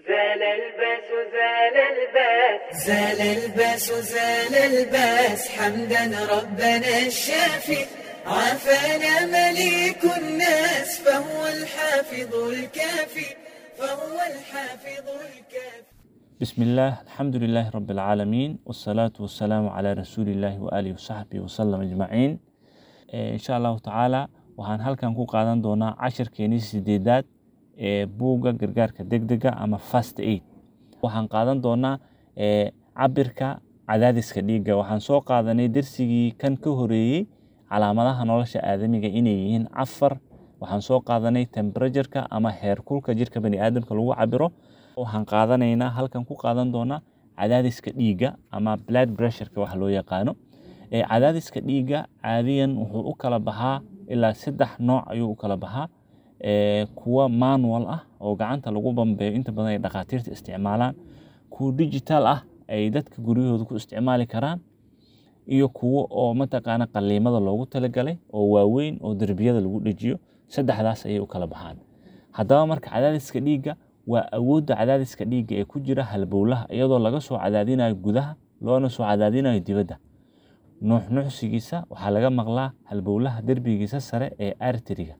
زال الباس زال الباس زال الباس زال الباس حمدا ربنا الشافي عافانا مليك الناس فهو الحافظ الكافي فهو الحافظ الكافي بسم الله الحمد لله رب العالمين والصلاة والسلام على رسول الله وآله وصحبه وسلم أجمعين إيه إن شاء الله تعالى waxaan halkan ku qaadan doonaa cashirkeenii sideedaad ee buugga gargaarka degdega ama fast aid waxaan qaadan doonaa ee cabirka cadaadiska dhiigga waxaan soo qaadanay dersigii kan ka horeeyey calaamadaha nolosha aadamiga inay yihiin afar waxaan soo qaadanay temperatureka ama heerkulka jirka baniaadamka lagu cabiro waxaan qaadanaynaa halkan ku qaadan doonaa cadaadiska dhiigga ama blood pressureka wax loo yaqaano ee cadaadiska dhiigga caadiyan wuxuu u kala baxaa ilaa saddex nooc ayuu u kala baxaa ee kuwa manual ah oo gacanta lagu bambeeyo inta badan ay dhakhaatiirta isticmaalaan kuwa digital ah ay dadka guryahooda ku isticmaali karaan iyo kuwo oo mataqaana qaliimada loogu talagalay oo waaweyn oo derbiyada lagu dhejiyo saddexdaas ayay u kala baxaan haddaba marka cadaadiska dhiigga waa awoodda cadaadiska dhiigga ee ku jira halbowlaha iyadoo laga soo cadaadinayo gudaha loona soo cadaadinayo dibadda nuuxnuuxsigiisa waxaa laga maqlaa halbowlaha derbigiisa sare ee arteriga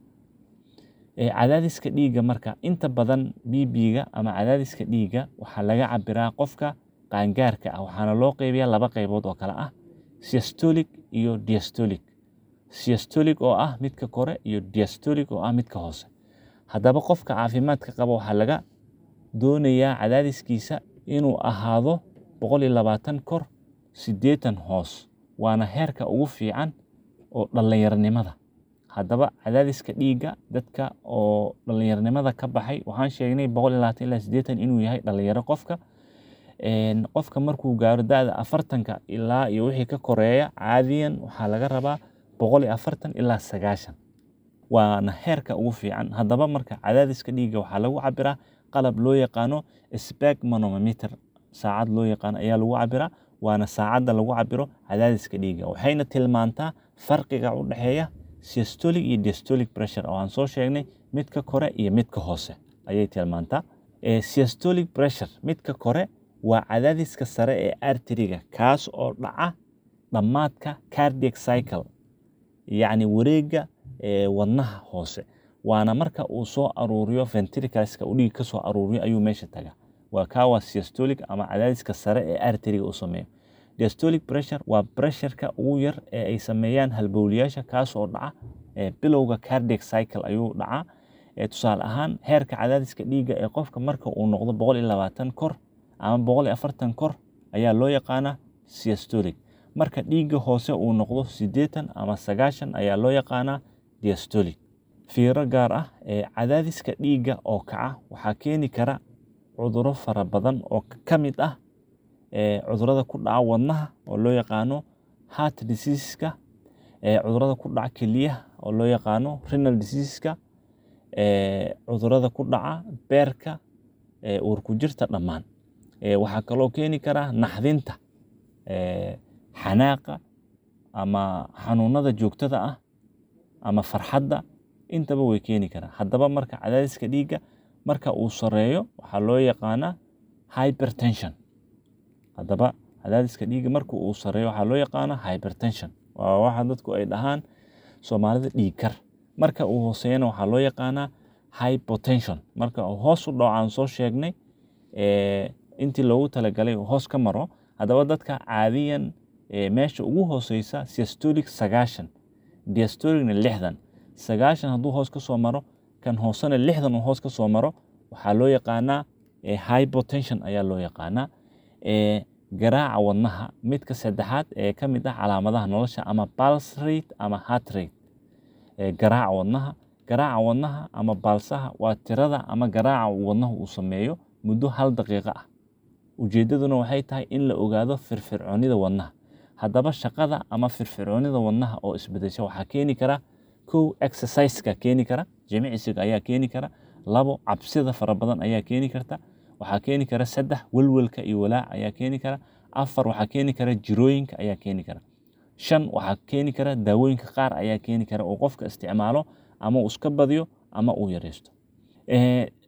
ee cadaadiska dhiigga marka inta badan bb-ga ama cadaadiska dhiigga waxaa laga cabiraa qofka qaangaarka ah waxaana loo qeybiyaa laba qeybood oo kale ah systolic iyo diastolic systolic oo ah midka kore iyo diastolic oo ah midka hoose haddaba qofka caafimaadka qaba waxaa laga doonayaa cadaadiskiisa inuu ahaado boqol iyo labaatan kor siddeetan hoos waana heerka ugu fiican oo dhallinyaronimada haddaba cadaadiska dhiigga dadka oo dhallinyaronimada ka baxay waxaan sheegnay boqol iyo labaatan ilaa siddeetan inuu yahay dhallinyaro qofka qofka markuu gaaro da-da afartanka ilaa iyo wixii ka koreeya caadiyan waxaa laga rabaa boqol iyo afartan ilaa sagaashan waana heerka ugu fiican haddaba marka cadaadiska dhiigga waxaa lagu cabiraa qalab loo yaqaano spegmanometer saacad loo yaqaano ayaa lagu cabiraa waana saacadda lagu cabiro cadaadiska dhiigga waxayna tilmaantaa farqiga u dhexeeya systolic iyo diastolic pressure oo aan soo sheegnay midka kore iyo midka hoose ayay tilmaantaa systolic pressure midka kore waa cadaadiska sare ee arteriga kaas oo dhaca dhammaadka cardiac cycle yacni wareegga wadnaha hoose waana marka uu soo aruuriyo ventricleska uu dhiig ka soo aruuriyo ayuu meesha tagaa waa kaa waa systolic ama cadaadiska sare ee arteriga uu sameeyo diastolic pressure waa pressureka ugu yar ee ay sameeyaan halbowliyaasha kaas oo dhaca bilowga cardiac cycle ayuu dhacaa tusaale ahaan heerka cadaadiska dhiigga ee qofka marka uu noqdo boqol iyo labaatan kor ama boqol iyo afartan kor ayaa loo yaqaanaa systolic marka dhiigga hoose uu noqdo siddeetan ama sagaashan ayaa loo yaqaanaa diastolic fiiro gaar ah ee cadaadiska dhiigga oo kaca waxaa keeni kara cuduro fara badan oo ka mid ah cudurada ku dhaca wadnaha oo loo yaqaano heart diseaseska cudurada ku dhaca keliyaha oo loo yaqaano renal diseaseska cudurada ku dhaca beerka uurku jirta dhammaan waxaa kaloo keeni kara naxdinta xanaaqa ama xanuunada joogtada ah ama farxadda intaba way keeni karaan haddaba marka cadaadiska dhiigga marka uu sareeyo waxaa loo yaqaanaa hypertension haddaba cadaadiska dhiigga marka uu sareeyo waxaa loo yaqaanaa hypertension waa waxa dadku ay dhahaan soomaalida dhiig kar marka uu hooseeyana waxaa loo yaqaanaa hypotension marka uu hoos u dhaco aan soo sheegnay intii loogu talagalay uu hoos ka maro haddaba dadka caadiyan meesha ugu hooseysa systolic sagaashan diastolicna lixdan sagaashan hadduu hoos ka soo maro kan hoosena lixdan uu hoos ka soo maro waxaa loo yaqaanaa hypotension ayaa loo yaqaanaa garaaca wadnaha midka saddexaad ee ka mid ah calaamadaha nolosha ama pulse rate ama heart rate garaaca wadnaha garaaca wadnaha ama baalsaha waa tirada ama garaaca wadnaha uu sameeyo muddo hal daqiiqo ah ujeeddaduna waxay tahay in la ogaado firfircoonida wadnaha haddaba shaqada ama firfircoonida wadnaha oo isbedesha waxaa keeni kara kow exerciseka keeni kara jimicsiga ayaa keeni kara labo cabsida fara badan ayaa keeni karta waxaa keeni kara saddex welwelka iyo walaac ayaa keeni kara afar waxaa keeni kara jirooyinka ayaa keeni kara shan waxaa keeni kara daawooyinka qaar ayaa keeni kara oo qofka isticmaalo ama uu iska badiyo ama uu yareysto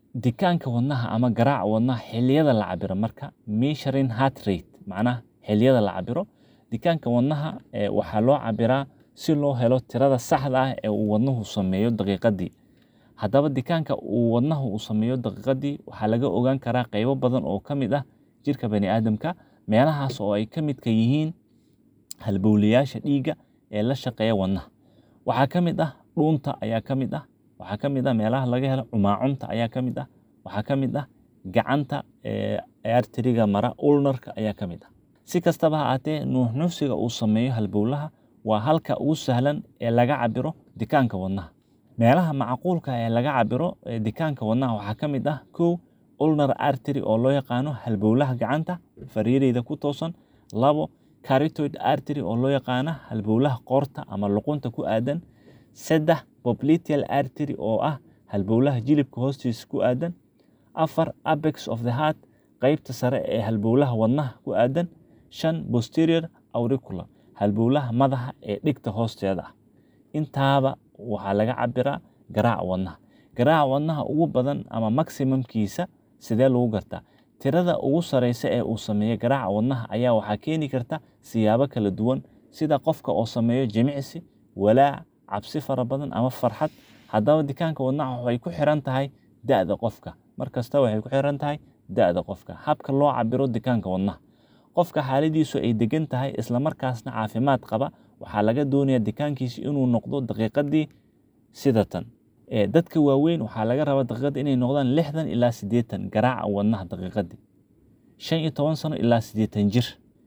dikaanka wadnaha ama garaaca wadnaha xilliyada la cabiro marka measuring heart rate macnaha xilliyada la cabiro dikaanka wadnaha ee waxaa loo cabiraa si loo helo tirada saxda ah ee uu wadnuhu sameeyo daqiiqadii haddaba dikaanka uu wadnahu uu sameeyo daqiiqadii waxaa laga ogaan karaa qaybo badan oo ka mid ah jirka bani aadamka meelahaas oo ay ka midka yihiin halbowlayaasha dhiigga ee la shaqeeya wadnaha waxaa ka mid ah dhuunta ayaa ka mid ah waxaa ka mid ah meelaha laga helo cumaacunta ayaa ka mid ah waxaa ka mid ah gacanta arteriga mara ulnarka ayaa ka mid ah si kastaba ha aatee nuuxnuuxsiga uu sameeyo halbowlaha waa halka ugu sahlan ee laga cabiro dikaanka wadnaha meelaha macquulka ee laga cabiro dikaanka wadnaha waxaa ka mid ah kow ulnar artery oo loo yaqaano halbowlaha gacanta fariireyda ku toosan labo caritoid artery oo loo yaqaano halbowlaha qoorta ama luqunta ku aadan saddex popliteal artery oo ah halbowlaha jilibka hoostiisa ku aadan afar apex of the heart qeybta sare ee halbowlaha wadnaha ku aadan shan posterior auricular halbowlaha madaxa ee dhigta hoosteeda ah intaaba waxaa laga cabiraa garaaca wadnaha garaaca wadnaha ugu badan ama maximumkiisa sidee lagu gartaa tirada ugu sareysa ee uu sameeyo garaaca wadnaha ayaa waxaa keeni karta siyaabo kala duwan sida qofka oo sameeyo jimicsi walaac cabsi fara badan ama farxad haddaba dikaanka wadnaha waxay ku xiran tahay da'da qofka markasta waxay ku xiran tahay da'da qofka habka loo cabiro dikaanka wadnaha qofka xaaladiisu ay degan tahay islamarkaasna caafimaad qaba waxaa laga doonayaa dikaankiisa inuu noqdo daqiiqadii sida tan dadka waaweyn waxaa laga rabaa daqiiqadii inay noqdaan lixdan ilaa siddeetan garaaca wadnaha daqiiqadii shan iyo toban sano ilaa siddeetan jir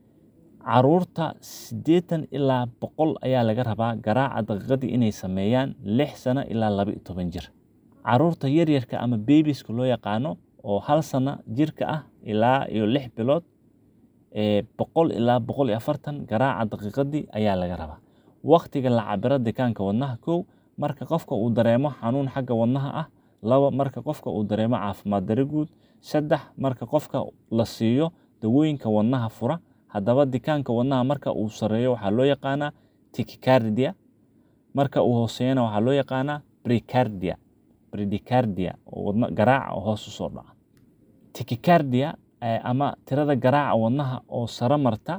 caruurta siddeetan ilaa boqol ayaa laga rabaa garaaca daqiiqadii inay sameeyaan lix sano ilaa laba iyo toban jir caruurta yaryarka ama bebiska loo yaqaano oo hal sano jirka ah ilaa iyo lix bilood boqol ilaa boqol iyo afartan garaaca daqiiqadii ayaa laga rabaa waktiga la cabiro dikaanka wadnaha kow marka qofka uu dareemo xanuun xagga wadnaha ah laba marka qofka uu dareemo caafimaad dari guud saddex marka qofka la siiyo dawooyinka wadnaha fura haddaba dikaanka wadnaha marka uu sareeyo waxaa loo yaqaanaa tikicardia marka uu hooseeyana waxaa loo yaqaanaa bricardia bridicardia oo wadna garaaca oo hoos usoo dhaca tikicardia ama tirada garaaca wadnaha oo sare marta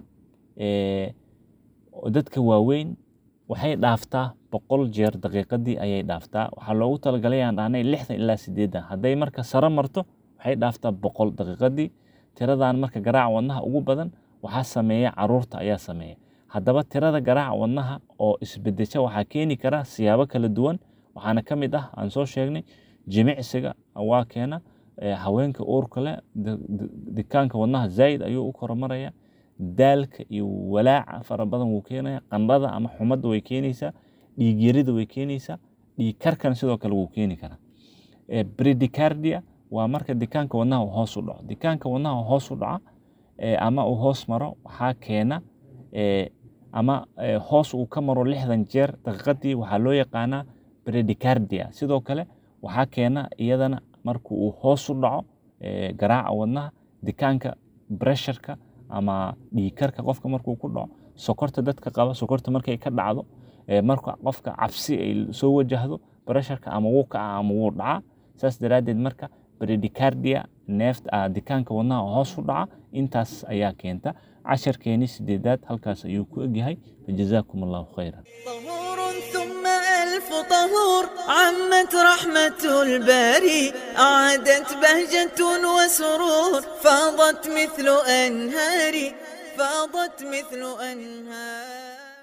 dadka waaweyn waxay dhaaftaa boqol jeer daqiiqadii ayay dhaaftaa waxaa loogu talagalay aan dhahnay lixdan ilaa siddeetan hadday marka sare marto waxay dhaaftaa boqol daqiiqadii tiradan marka garaaca wadnaha ugu badan waxaa sameeya caruurta ayaa sameeya haddaba tirada garaaca wadnaha oo isbedesha waxaa keeni kara siyaabo kala duwan waxaana ka mid ah aan soo sheegnay jimicsiga waa keena haweenka uurka leh dikaanka wadnaha zaa'id ayuu u koromaraya daalka iyo walaaca fara badan wuu keenaya qandhada ama xumadda way keenaysaa dhiigyarida way keenaysaa dhiig karkan sidoo kale wuu keeni karaa bridicardia waa marka dikaanka wadnaha uu hoos u dhaco dikaanka wadnaha hoos u dhaca ama uu hoos maro waxaa keena ama hoos uu ka maro lixdan jeer daqiiqadii waxaa loo yaqaanaa bridicardia sidoo kale waxaa keena iyadana marka uu hoos u dhaco garaaca wadnaha dikaanka bresharka ama dhiigkarka qofka markuu ku dhaco sokorta dadka qaba sokorta markay ka dhacdo marka qofka cabsi ay soo wajahdo bresharka ama wuu kaca ama wuu dhacaa saas daraaddeed marka bridicardia neefta dikaanka wadnaha hoos u dhaca intaas ayaa keenta casharkeeni sideedaad halkaas ayuu ku egyahay fajazaakum allahu khayran طهور ثم ألف طهور عمت رحمة الباري أعادت بهجة وسرور فاضت مثل أنهاري فاضت مثل أنهار